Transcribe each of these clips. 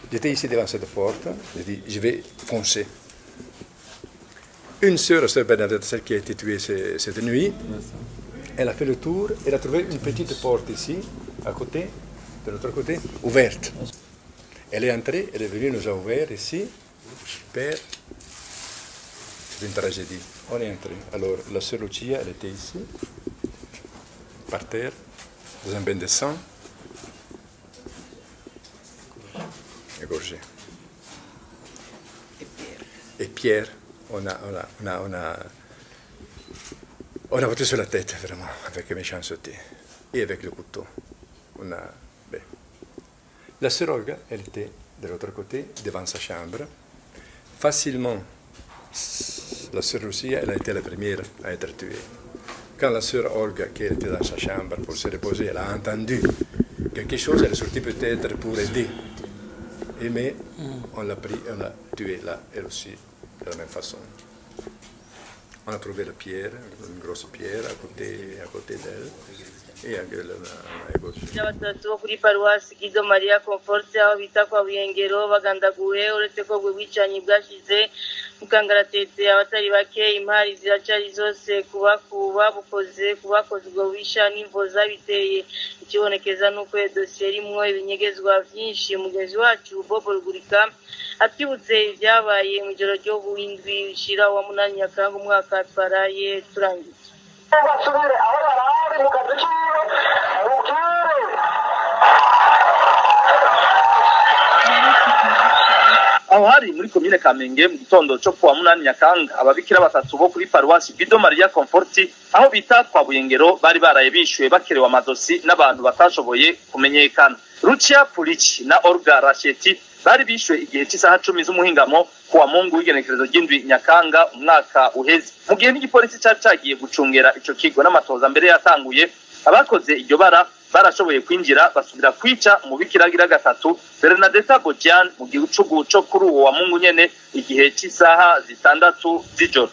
J'étais ici devant cette porte, j'ai dit, je vais foncer. Une sœur, sœur Bernadette, celle qui a été tuée ce- cette nuit, elle a fait le tour, elle a trouvé une petite porte ici, à côté, de l'autre côté, ouverte. Elle est entrée, elle est venue, nous a ouvert ici. Père, c'est une tragédie. On est entré. Alors, la sœur Lucia, elle était ici, par terre, dans un bain de sang, égorgé. Et Pierre, on a, on a, on a, on a, on a battu sur la tête, vraiment, avec méchanceté. Et avec le couteau. On a, ben. La sœur Olga, elle était de l'autre côté, devant sa chambre. Facilement, la sœur Lucia, elle a été la première à être tuée. Quand la sœur Olga, qui était dans sa chambre pour se reposer, elle a entendu quelque chose, elle est sortie peut-être pour aider. Et mais on l'a pris, on l'a tué là, elle aussi, de la même façon. On a trouvé la pierre, une grosse pierre à côté, à côté d'elle, et elle l'a égorgée. batatu bo kuri paruwasi gido mariya komforte aho bita kwa buyengero bagandaguwe uretse ko ubwo bwicanyi bwashize mukangaratete abatari bake impari ziracari zose kubakuba bukoze kubakoze ubwo bisha n'imvo zabiteye ikibonekeza nuko iyo dosiye irimwo ibinyegezwa vyinshi mugenzi wacu bobo rugurika atwibutse ibyabaye mu ijoro ryo w'indwi shira wa munani nyakanga umwaka twaraye turangiye basubire aho yari ari mu kazi kiwe mubwire aho hari muri komine kamenge mu gitondo cyo kuwa munani nyakanga ababikira batatu bo kuri paruwasi bido mariya komforti aho bita kwa buyengero bari baraye bishyuwe bakerewe amadosi n'abantu batashoboye kumenyekana rucia purici na orga rasheti bari bishyuwe igihe cy'isaha cumi z'umuhingamo kuwa mungu w'igenekerezo ry'indwi nyakanga umwaka uheze mu gihe n'igipolisi cyari cyagiye gucungera ico kigo n'amatoza mbere yatanguye abakoze iryo bara barashoboye kwinjira basubira kwica umubikiragira gatatu bernadeta bojan mu gicugu co kuri uwo wa mungu nyene igihe cy'isaha zitandatu z'ijoro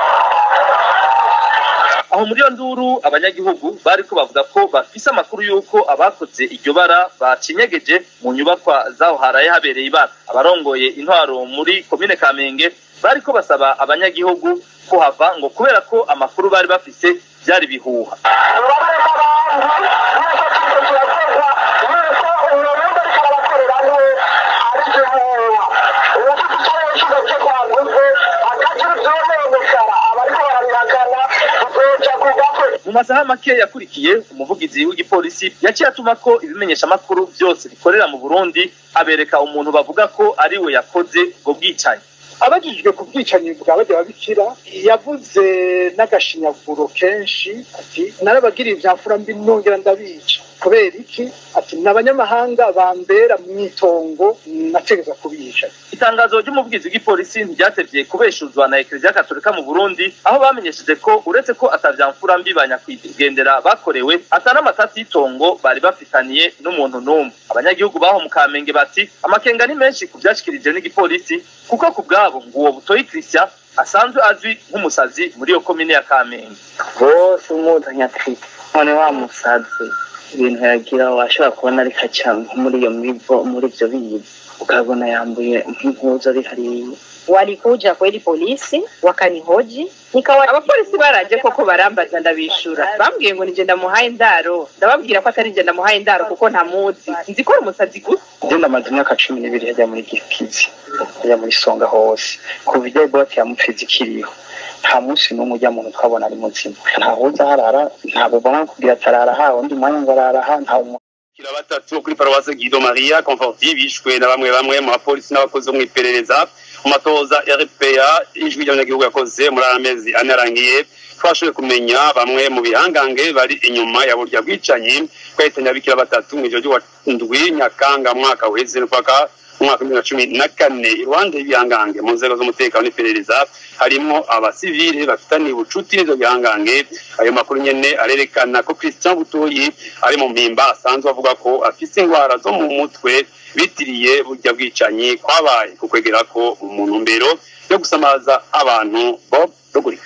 aho muri iyo nduru abanyagihugu bariko bavuga ko bafise amakuru y'uko abakoze iryo bara bacinyegeje mu nyubakwa zaho haraye habereye ibara abarongoye intwaro muri komine kamenge bariko basaba abanyagihugu kuhava ngo kubera ko amakuru bari bafise byari bihuha murabona n'abandi neza cyane kirakorwa kubera ko umuntu ariko arabakorera niwe ari gihuha uwufite icyo yashyize cyo kwaguze akagira ibyononekara abariko barabihakana bizoca ku gakwe mu masaha make yakurikiye umuvugizi w'igipolisi yaciye atuma ko ibimenyeshamakuru byose bikorera mu burundi abereka umuntu bavuga ko ari we yakoze ubwo bwicanyi abajijwe ku bwicanyi bwa bajya babikira yavuze n'agashinyaguro kenshi ati narabagiriye ibya mfura mbi nongera ndabica kubera iki ati ni abanyamahanga bambera mu itongo nategeza kubica itangazo ry'umuvugizi w'igipolisi ntiryatevye kubeshuzwa na ekereziya katolika mu burundi aho bamenyesheje ko uretse ko atavyamfura mbi ba nyakwigendera bakorewe ata n'amatasi y'itongo bari bafitaniye n'umuntu n'umwe abanyagihugu baho mu kamenge bati amakenga ni menshi ku vyashikirije n'igipolisi kuko ku bwabo ngo uwo butoyi christian asanzwe azwi nk'umusazi muri iyo komine ya kamenge bose umuzanya ati none wa musazi ibintu yagira washobora kubona ariko aca nko muri iyo mivo muri ibyo bizi ukabona yambuye nk'impuzu ari hariya walikuja kweli polisi wakanihoji nikawa abapolisi baraje koko barambaza ndabishura bambwiye ngo nije ndamuhaye indaro ndababwira ko atari nje ndamuhaye indaro kuko ntamuzi nzi ko ari umusazi gusa njye ndamaze imyaka cumi n'ibiri hajya muri gikizi hajya muri songa hose kuva ijya bote ya mupfizi ikiriho nta munsi n'umwe ujya muntu twabona ari muzima ntahuza harara ntabwo ubona kugira ati arara ha undi mwanya ngo arara ha nta kira batatu kuri paruwase Guido Maria Conforti bishwe na bamwe bamwe mu bapolisi n'abakozi bo mu iperereza mu matoza ya RPA ijwi ry'abanyagihugu yakoze muri aya mezi ane arangiye twashoboye kumenya bamwe mu bihangange bari inyuma ya burya bwicanyi twahitanye abikira batatu mu ijoro ry'uwandwi nyakanga mwaka uheze n'upaka umwaka w'ibihumbi bibiri na cumi na kane iruhande y'ibihangange mu nzego z'umutekano n'iperereza harimo abasivile bafitaniye ubucuti n'ivyo bihangange ayo makuru nyene arerekana ko christian butoyi ari mu mpimba asanzwe avuga ko afise ingwara zo mu mutwe bitiriye burya bwicanyi kwabaye ku kwegera ko mu ntumbero yo gusamaza abantu bob rugurika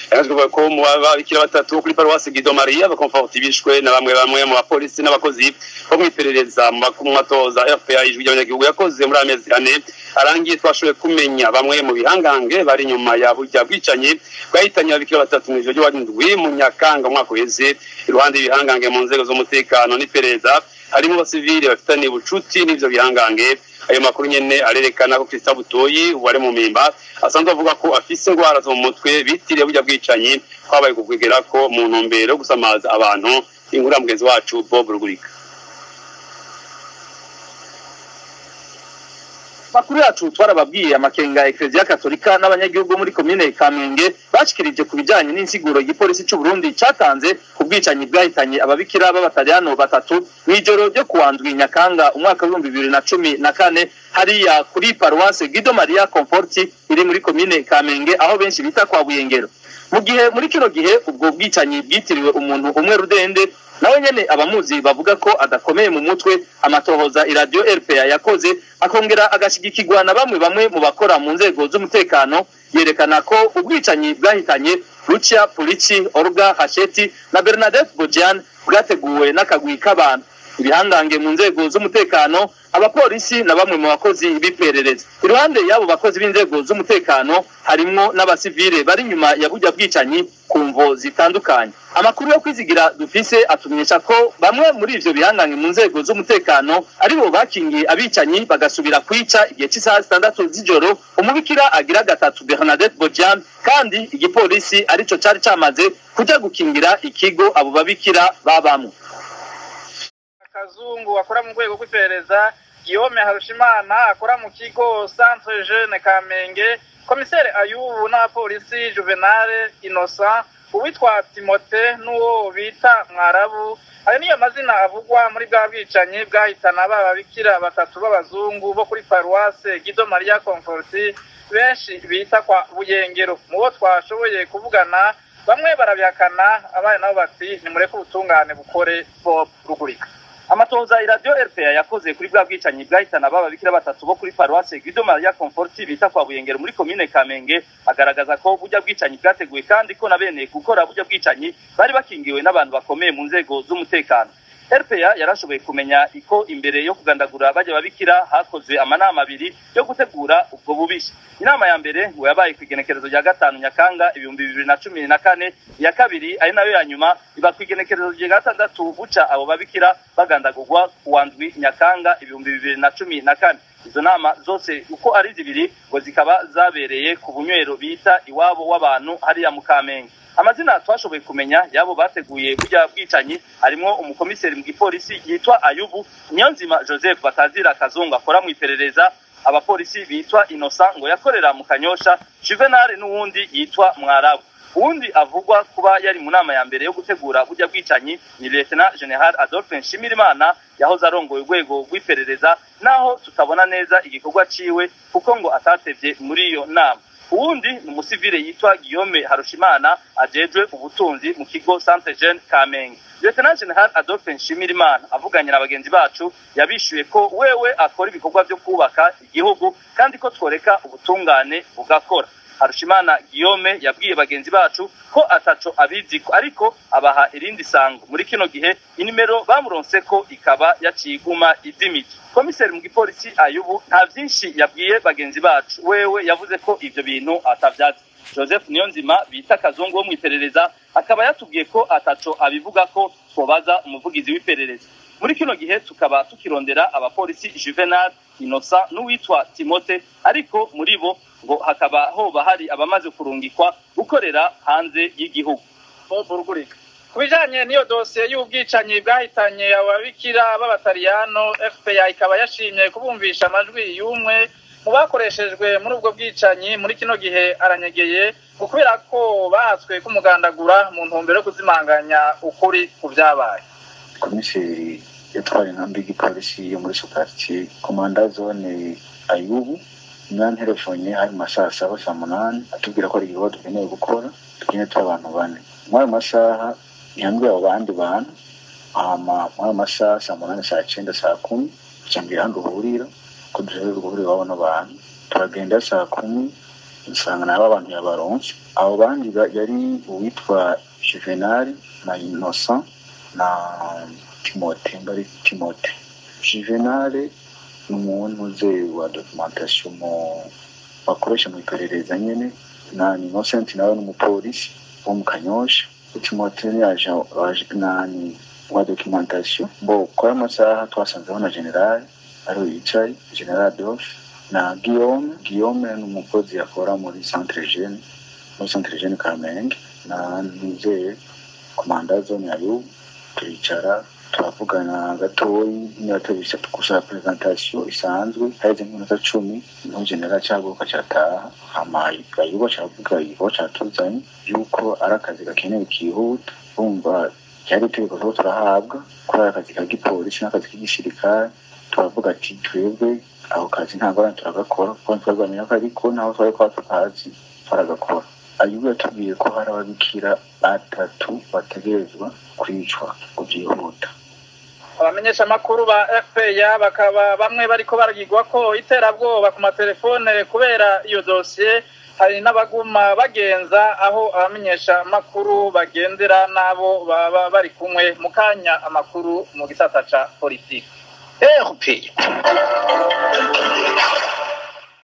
yanazwe kuvuga ko mu babikira batatu kuri paruwasi Gido Maria bakomforti bishwe na bamwe bamwe mu bapolisi n'abakozi bo mwiperereza mu matoza FPA ijwi ry'abanyagihugu yakoze muri amezi ane arangiye twashoboye kumenya bamwe mu bihangange bari inyuma ya burya bwicanyi bwahitanye ababikira batatu mu ijoro ry'uwandwi mu Nyakanga umwaka uheze iruhande y'ibihangange mu nzego z'umutekano n'iperereza harimo abasivili bafitaniye ubucuti n'ivyo bihangange ayo makuru nyene arerekana ko Christophe Butoyi wari mu mimba asanzwe avuga ko afise ingwara zo mu mutwe bitiriye burya bwicanyi kwabaye kugwegera ko mu ntumbero yo gusamaza abantu inkuru ya mugenzi wacu Bob Rugurika makuru yacu twarababwiye amakenga ekereziya katolika n'abanyagihugu muri komine kamenge bashikirije ku bijanye n'insiguro igipolisi c'u Burundi catanze ku bwicanyi bwahitanye ababikira b'abataliyano batatu mw'ijoro ryo kuwandwi nyakanga umwaka w'ibihumbi bibiri na cumi na kane hariya kuri paruwase Guido Maria Conforti iri muri komine kamenge aho benshi bita kwa Buyengero mu gihe muri kino gihe ubwo bwicanyi bwitiriwe umuntu umwe rudende nawe nyene abamuzi bavuga ko adakomeye mu mutwe amatohoza iradiyo RPA yakoze akongera agashigikirwa na bamwe bamwe mu bakora mu nzego z'umutekano yerekana ko ubwicanyi bwahitanye Lucia Pulici Olga Hasheti na Bernadette Bojian bwateguwe n'akagwi k'abantu ibihangange mu nzego z'umutekano abapolisi na bamwe mu bakozi b'iperereza iruhande y'abo bakozi b'inzego z'umutekano harimwo n'abasivile bari inyuma ya burya bwicanyi ku mvo zitandukanye amakuru yo kwizigira dufise atumenyesha ko bamwe muri ivyo bihangange mu nzego z'umutekano aribo bakingiye abicanyi bagasubira kwica igihe cy'isaha zitandatu z'ijoro umubikira agira gatatu Bernadette Bojian kandi igipolisi arico cari camaze kuja gukingira ikigo abo babikira babamwe kazungu akora mu rwego rw'iperereza Guillaume Harushimana akora mu kigo Centre Jeune Kamenge komiseri Ayubu n'abapolisi Juvenal Innocent uwitwa Timote n'uwo bita Mwarabu ayo niyo mazina avugwa muri bwa bwicanyi bwahitana bababikira batatu b'abazungu bo kuri paruwase Guido Maria Conforti benshi bita kwa Buyengero mu bo twashoboye kuvugana bamwe barabihakana abana nabo bati nimureke ubutungane bukore Bob Rugurika amatoza iradiyo RPA yakoze kuri bwa bwicanyi bwahitana baba bikira batatu bo kuri paruwase Guido Maria Conforti bita kwa Buyengero muri komine Kamenge agaragaza ko burya bwicanyi bwateguwe kandi ko na bene gukora burya bwicanyi bari bakingiwe n'abantu bakomeye mu nzego z'umutekano RPA yarashoboye kumenya iko imbere yo kugandagura bajya babikira hakozwe amanama abiri yo gutegura ubwo bubisha inama ya mbere ngo yabaye ku igenekerezo rya gatanu nyakanga ibihumbi bibiri na cumi na kane iya kabiri ari nayo ya nyuma iba ku igenekerezo rya gatandatu buca abo babikira bagandagurwa ku wandwi nyakanga ibihumbi bibiri na cumi na kane izo nama zose uko ari zibiri ngo zikaba zabereye ku bunywero bita iwabo w'abantu hariya mu kamenge amazina twashoboye kumenya yabo bateguye burya bwicanyi harimwo umukomiseri mu gipolisi yitwa ayubu niyonzima joseph batazira kazungu akora mu iperereza abapolisi bitwa innocent ngo yakorera mu kanyosha juvenal n'uwundi yitwa mwarabu uwundi avugwa kuba yari mu nama ya mbere yo gutegura burya bwicanyi ni lieutenant general adolphe nshimirimana yahoze arongoye urwego rw'iperereza naho tutabona neza igikorwa ciwe kuko ngo atatevye muri iyo nama uwundi ni umusivile yitwa Guillaume Harushimana ajejwe ubutunzi mu kigo Centre Jeune Kamenge Lieutenant General Adolphe Nshimirimana avuganye na bagenzi bacu yabishuye ko wewe akora ibikorwa byo kubaka igihugu kandi ko tworeka ubutungane bugakora Harushimana Guillaume yabwiye bagenzi bacu ko ataco abizi ariko abaha irindi sango muri kino gihe inimero bamuronse ko ikaba yaciguma izimije komiseri mu gipolisi ayubu nta vyinshi yabwiye bagenzi bacu wewe yavuze ko ivyo bintu atavyazi joseph niyonzima bita kazungu wo mw'iperereza akaba yatubwiye ko ataco abivuga ko twobaza umuvugizi w'iperereza muri kino gihe tukaba tukirondera abapolisi juvenal innocent n'uwitwa timote ariko muri bo ngo hakaba hoba hari abamaze kurungikwa gukorera hanze y'igihugu ku bijanye n'iyo dosiye y'ubwicanyi bwahitanye ababikira b'abataliyano fpr ikaba yashimye kubumvisha amajwi y'umwe mu bakoreshejwe muri ubwo bwicanyi muri kino gihe aranyegeye kubera ko bahatswe kumugandagura mu ntumbero yo kuzimanganya ukuri ku byabaye komiseri yatwaye inkambi y'igipolisi yo muri sukaritsiye komanda zone ayubu mwanterefone hari mu masaha saba saa munani atubwira ko ari igikorwa dukeneye gukora dukeneye turi abantu bane muri ayo masaha ntihambwira abo bandi bantu hama muri ayo masaha saa munani saa cyenda saa kumi cyambwira handi uhurira ko dushobora guhurira iwabo n'abantu turagenda saa kumi usanga nabo abantu yabaronse abo bandi ba- yari uwitwa juvenal na innocent na timote mbari timote juvenal ni umuntu uze wa documentation mu bakoresha mu iperereza nyene na innocent nawe ni umupolisi wo mu kanyosha timote ni aje aje- nani wa documentation bo kwa amasaha twasanzeho na general ariwe yicaye general adolphe na guillaume guillaume ni umukozi akora muri centre jeune muri centre jeune kamenge na nizeye komanda zone yayo turicara turavugana gatoyi nibatubise gusaba presentation isanzwe haheze nk'iminota cumi niho general caguruka cataha hama gayuba cavuga igikorwa catuzanye yuko ari akazi gakenewe kihuta bumva ryari itegeko tuba turahabwa kuri aya kazi ka gipolisi n'akazi k'igisirikare turavuga ati twebwe ako kazi nta ngorane turagakora kuko twabwamenya ko ariko naho twari kwa tukazi twaragakora ayubu yatubwiye ko hari ababikira batatu bategerezwa kwicwa ngo byihuta abamenyeshamakuru ba fpr bakaba bamwe bariko baragirwa ko iterabwoba ku matelefone kubera iyo dosiye hari n'abaguma bagenza aho abamenyeshamakuru bagendera n'abo baba bari kumwe mu kanya amakuru mu gisata ca politiki RPA